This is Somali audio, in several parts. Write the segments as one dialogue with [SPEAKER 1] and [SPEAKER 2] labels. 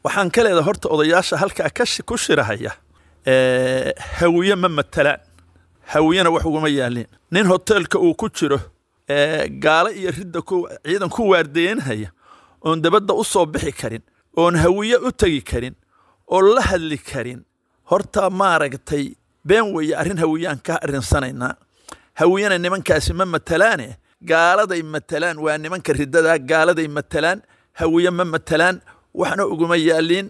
[SPEAKER 1] waxaan ka leedahay horta odayaasha halkaa ka ku shirahaya hawiye ma matalaan hawiyena wax uguma yaalin nin hoteelka uu ku jiro gaalo iyo ridda ciidan ku waardeynhaya oon dabadda u soo bixi karin oon hawiye u tegi karin oo la hadli karin horta maaragtay been weeye arrin hawiyaan ka arinsanaynaa hawiyena nimankaasi ma matalaane gaaladay matalaan waa nimanka riddada gaaladay matalaan hawiye ma matalaan waxna uguma yaaliin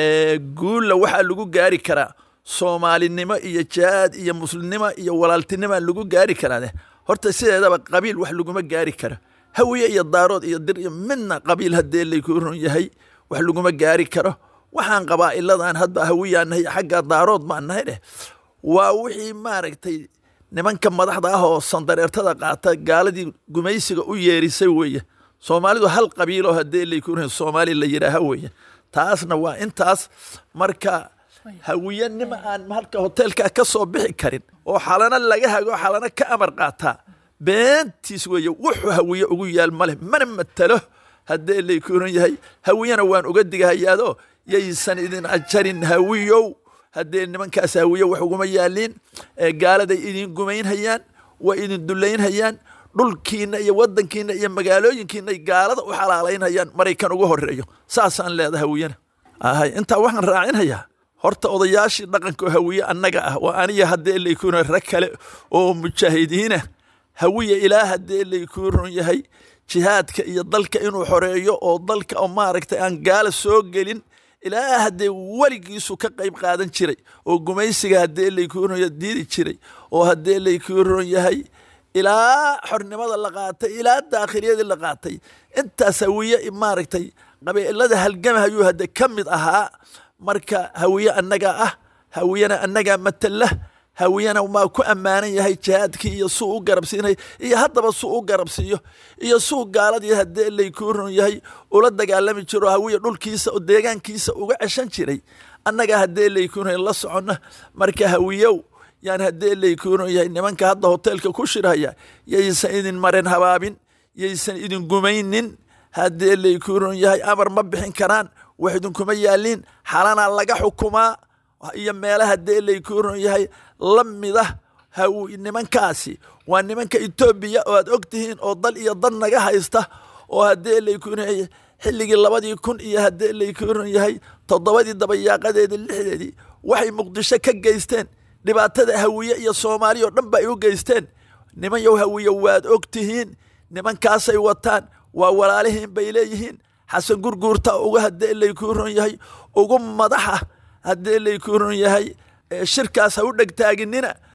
[SPEAKER 1] guulla waxaa lagu gaari karaa soomaalinimo iyo jihaad iyo muslimnimo iyo walaaltinimoa lagu gaari karaa horta sideedaba qabiil wax laguma gaari karo hawiye iyo daarood iyo dir iyo midna qabiil haddee layku run yahay wax laguma gaari karo waxaan qabaa'iladan hadda hawiyaan nahay xagga daarood baan nahay dheh waa wixii maaragtay nimanka madaxda ah oo sandareertada qaata gaaladii gumaysiga u yeerisay weeye soomaalidu hal qabiiloo haddee layku run soomaali la yidhaaha weeye taasna waa intaas marka hawiyanima aan halka hoteelka ka soo bixi karin oo xalana laga hago xalana ka amar qaataa beentiis weeye wuxuu hawiye ugu yaal maleh mana matalo haddee laykuran yahay hawiyana waan uga digahayaadoo yaysan idin ajarin hawiyow haddee nimankaas hawiye wax uguma yaaliin gaaladay idin gumaynhayaan waa idin dulaynhayaan dhulkiina iyo wadankiina iyo magaalooyinkiinay gaalada u xalaalaynhayaan maraykan ugu horeeyo saasaan leedaha hawiyana ahay intaa waxaan raacinhayaa horta odayaashii dhaqanka hawiye annaga ah waa aniga haddee laykuna rag kale oo mujaahidiina hawiye ilaa haddee laykuu run yahay jihaadka iyo dalka inuu xoreeyo oo dalka oo maaragtay aan gaala soo gelin ilaa haddee weligiisu ka qayb qaadan jiray oo gumaysiga haddee laykuu run diidi jiray oo haddee laykuu run yahay ilaa xornimada la qaatay ilaa daakhiliyadii la qaatay intaas hawiye maaragtay qabiilada halgama ayuu hadde ka mid ahaa marka hawiye annaga ah hawiyena annagaa matala hawiyena maa ku ammaanan yahay jihaadkii iyo suu u garabsiinay iyo haddaba suu u garabsiiyo iyo suu gaaladii haddee laykuu run yahay ula dagaalami jiro hawiye dhulkiisa oo deegaankiisa uga ceshan jiray annaga haddee laykuu run la soconna marka hawiyow yaan haddee laykuu run yahay nimanka hadda hoteelka ku shirhaya yaysan idin maren habaabin yaysan idin gumaynin haddee laykuu run yahay amar ma bixin karaan wax idinkuma yaaliin xalanaa laga xukumaa iyo meelaha haddee laykuu run yahay la mida nimankaasi waa nimanka etoobiya oo aad og tihiin oo dal iyo dad naga haysta oo haddee laykuu run yahay xilligii labadii kun iyo haddee laykuu run yahay toddobadii dabayaaqadeedii lixdeedii waxay muqdisho ka geysteen dhibaatada hawiye iyo soomaaliya oo dhan ba ay u geysteen niman yow hawiye waad og tihiin nimankaasay wataan waa walaalihiin bay leeyihiin xasan gurguurta uga haddee laykuu run yahay ugu madaxa haddee laykuu run yahay shirkaas ha u dhegtaaginina